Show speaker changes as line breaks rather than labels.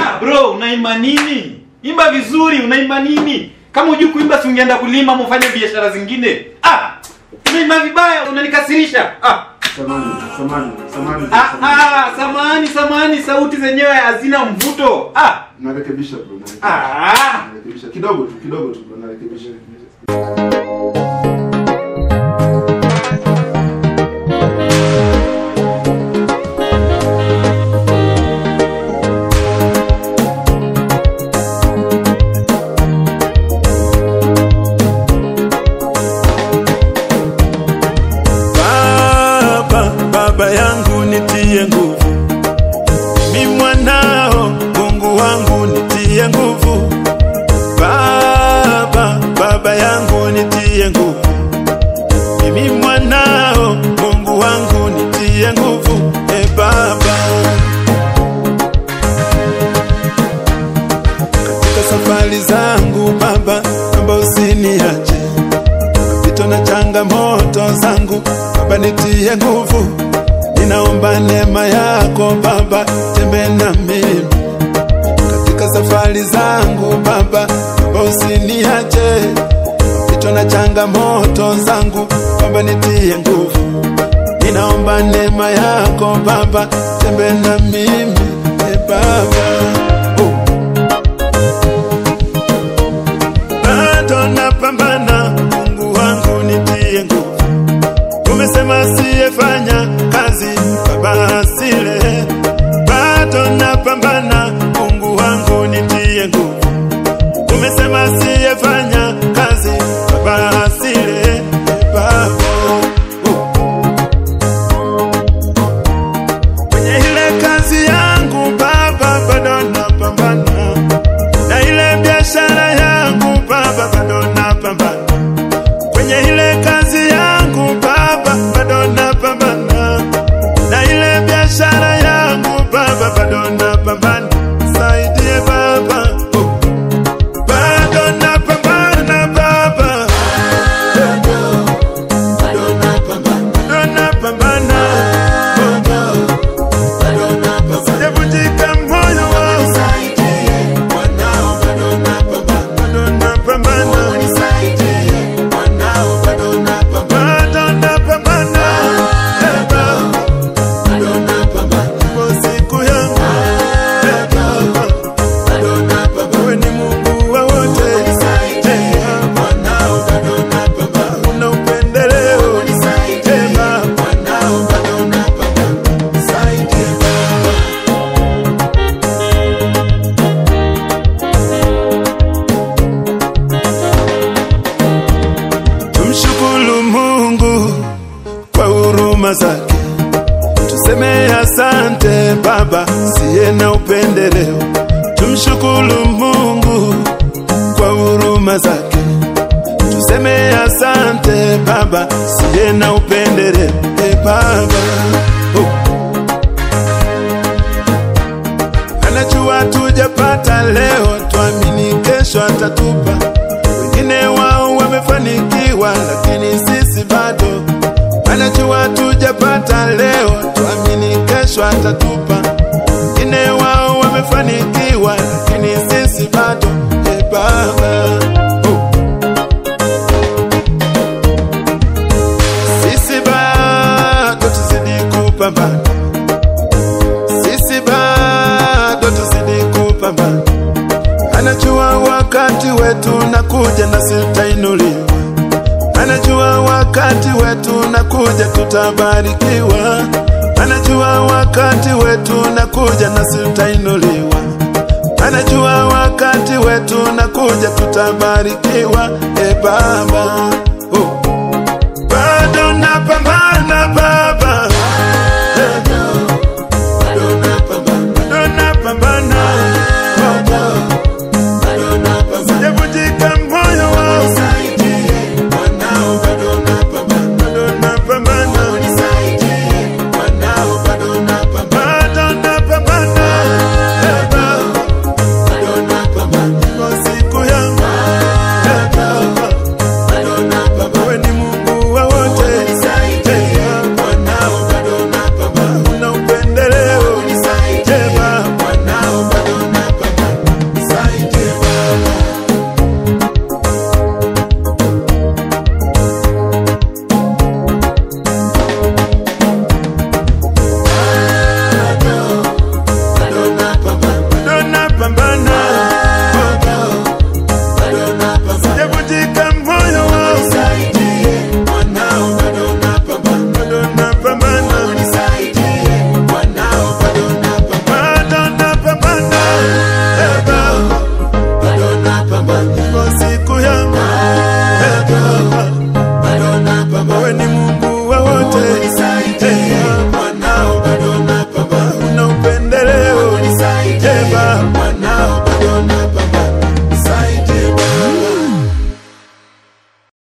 Ah bro, unaimba nini? Imba vizuri, unaimba nini? Kama hujui kuimba si ungeenda kulima ama ufanye biashara zingine. Ah! Unaimba vibaya, unanikasirisha. Ah!
Samani, samani, samani.
Ah, ah, samahani, samahani, sauti zenyewe hazina mvuto. Ah!
Narekebisha bro. narekebisha.
Ah!
Narekebisha kidogo tu, kidogo tu bro, narekebisha.
Baba, baba yangu nitie nguvu, mi mwanao, Mungu wangu nitie nguvu. Baba, baba yangu nitie nguvu, mimi mwanao, Mungu wangu nitie nguvu. E Baba, katika safari zangu Baba, naomba usiniache mapito na changamoto zangu Baba, nitie nguvu, ninaomba neema yako Baba, tembe na mimi katika safari zangu Baba, Baba usiniache mapito na changamoto zangu Baba, nitie nguvu, ninaomba neema yako Baba, tembe na mimi e Baba oh. bado napambana, Mungu wangu nitie nguvu. Umesema siyefanya kazi baba asile, bado napambana, Mungu wangu nitie nguvu. Umesema siyefanya kazi baba asile, baba uh. kwenye ile kazi yangu baba, bado napambana na ile biashara yangu baba, bado napambana kwenye ile kazi yangu baba, bado napambana na ile biashara yangu baba, bado napambana. Saidie baba, oh. bado napambana baba, bado napambana baba, sijavunjika moyo wangu bado napambana bado napambana Eh, baba. Ipo siku yangu Eh, baba. Wewe ni Mungu wa wote Eh, baba. Una upendeleo Eh, baba. Tumshukuru Mungu kwa huruma zake, tuseme asante Baba, siye na upendeleo. Tumshukuru Mungu kwa huruma zake, tuseme asante Baba, siye na upendeleo. E Baba, oh. anajua tujapata leo, tuamini kesho atatupa. Wengine wao wamefanikiwa, lakini sisi bado. Anajua tujapata leo, tuamini kesho atatupa. Wengine wao wamefanikiwa, lakini sisi bado. E Baba, oh. sisi bado tuzidi kupambana sisi bado tuzidi kupambana. Anajua wakati wetu nakuja na sitainuliwa, anajua wakati wetu nakuja tutabarikiwa, anajua wakati wetu nakuja na sitainuliwa, anajua wakati wetu nakuja tutabarikiwa. E Baba,